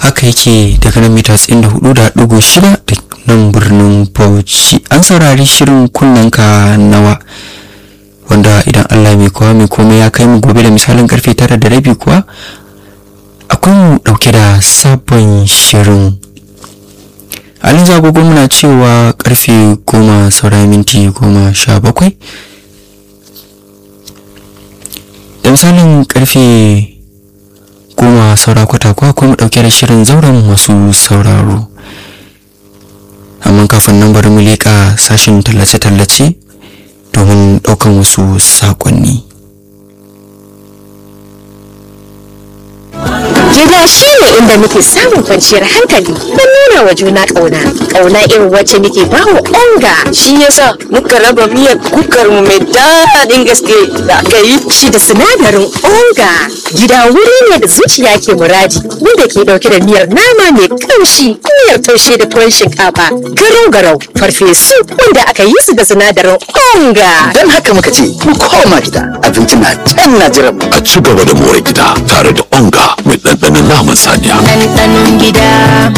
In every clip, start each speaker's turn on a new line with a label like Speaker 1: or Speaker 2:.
Speaker 1: haka yake daga nan mita 94.6 da nan birnin bauchi an saurari shirin kunnanka nawa wanda idan allah mai kowa mai komai ya kai mu gobe da misalin karfe tara da rabi kuwa akwai mu dauke da sabon shirin halin zagogo muna cewa karfe goma saura minti goma sha bakwai da misalin karfe goma saura kwata kuwa kuma dauke da shirin zauren masu sauraro amma kafin nan bari mu leƙa sashin tallace-tallace domin ɗaukan wasu saƙonni
Speaker 2: Gida shi ne inda muke samun kwanciyar hankali don nuna wa juna ƙauna. Ƙauna irin wacce muke ba wa onga.
Speaker 3: Shi yasa muka raba miyar kukar mu mai daɗin gaske da aka yi.
Speaker 2: Shi da sinadarin onga. Gida wuri ne da zuciya ke muradi wanda ke ɗauke da miyar nama mai ƙamshi, miyar taushe da tuwon shinkafa, garau-garau, farfesu wanda aka yi su da sinadarin onga.
Speaker 4: Don haka muka ce mu koma gida abinci na can na jiran mu.
Speaker 5: a ci gaba da more gida tare da onga mai ɗanɗanon naman saniya.
Speaker 2: Ɗanɗanon gida.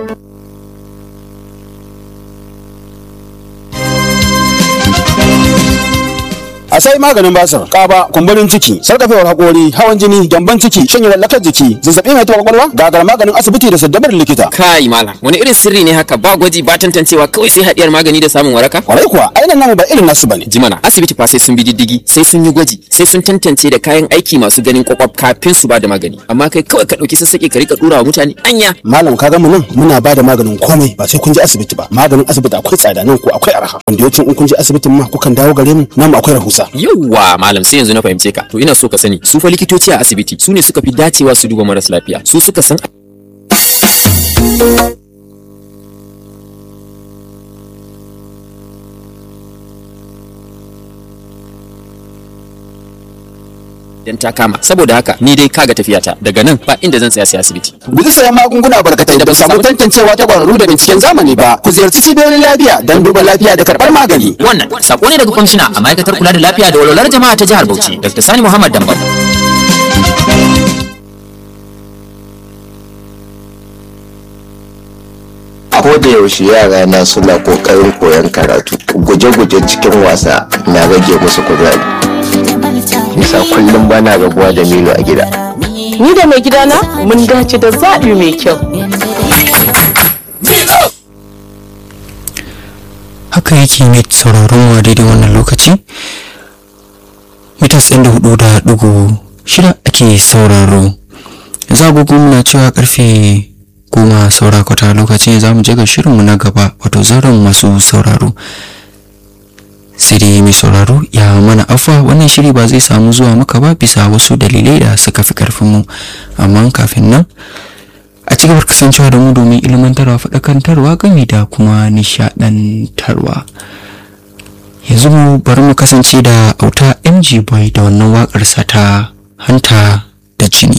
Speaker 6: a sai maganin basir kaba kumburin ciki sarkafewar hakori hawan jini gyamban ciki shanye lallakar jiki zazzabi mai taɓa kwakwalwa gagar maganin asibiti da saddabar likita
Speaker 7: kai malam wani irin sirri ne haka ba gwaji ba tantancewa kawai sai hadiyar magani da samun waraka
Speaker 6: kwarai kuwa ainihin namu ba irin nasu bane
Speaker 7: jimana asibiti fa sai sun bi diddigi sai sun yi gwaji sai sun tantance da kayan aiki masu ganin kwakwaf kafin su ba da magani amma kai kawai ka dauki sassaƙe ka rika dura wa mutane anya
Speaker 6: malam ka ga mu nan muna ba da maganin komai ba sai kun je asibiti ba maganin asibiti akwai tsada nan ko akwai arha wanda yawancin in kun je asibitin ma kukan dawo gare mu nan akwai rahusa
Speaker 7: yauwa malam sai yanzu na fahimce ka to ina so ka sani su fa likitoci a asibiti su ne suka fi dacewa su duba maras lafiya su suka san dan ta kama saboda haka ni dai kaga tafiyata daga nan ba inda zan tsaya sai asibiti
Speaker 6: guji sayan magunguna barkatai da ba samu tantancewa ta kwararru da binciken zamani ba ku ziyarci cibiyoyin lafiya don duba lafiya da karɓar magani
Speaker 7: wannan sako ne daga kwamishina a ma'aikatar kula da lafiya da walwalar jama'a ta jihar Bauchi Dr. Sani Muhammad Dambam
Speaker 8: ko da yaushe yara na suna kokarin koyon karatu guje-guje cikin wasa na rage musu kuzari nisa kullum bana rabuwa da milo a gida
Speaker 3: Ni da mai gidana mun dace da zaɓi mai kyau.
Speaker 1: haka yake mai sauraron wa daidai wannan lokaci mitas ɗin da hudu da ɗigo shida ake sauraro zagogon na cewa karfe goma saura kwata lokacin za mu je ga shirinmu na gaba wato zauren masu sauraro sai dai mai sauraro ya mana afa wannan shiri ba zai samu zuwa maka ba bisa wasu dalilai da suka fi karfinmu amma kafin nan a ci gabar kasancewa da mu domin ilmantarwa faɗakantarwa game da kuma nishaɗantarwa yanzu mu bari mu kasance da auta mg boy da wannan waƙarsa ta hanta da jini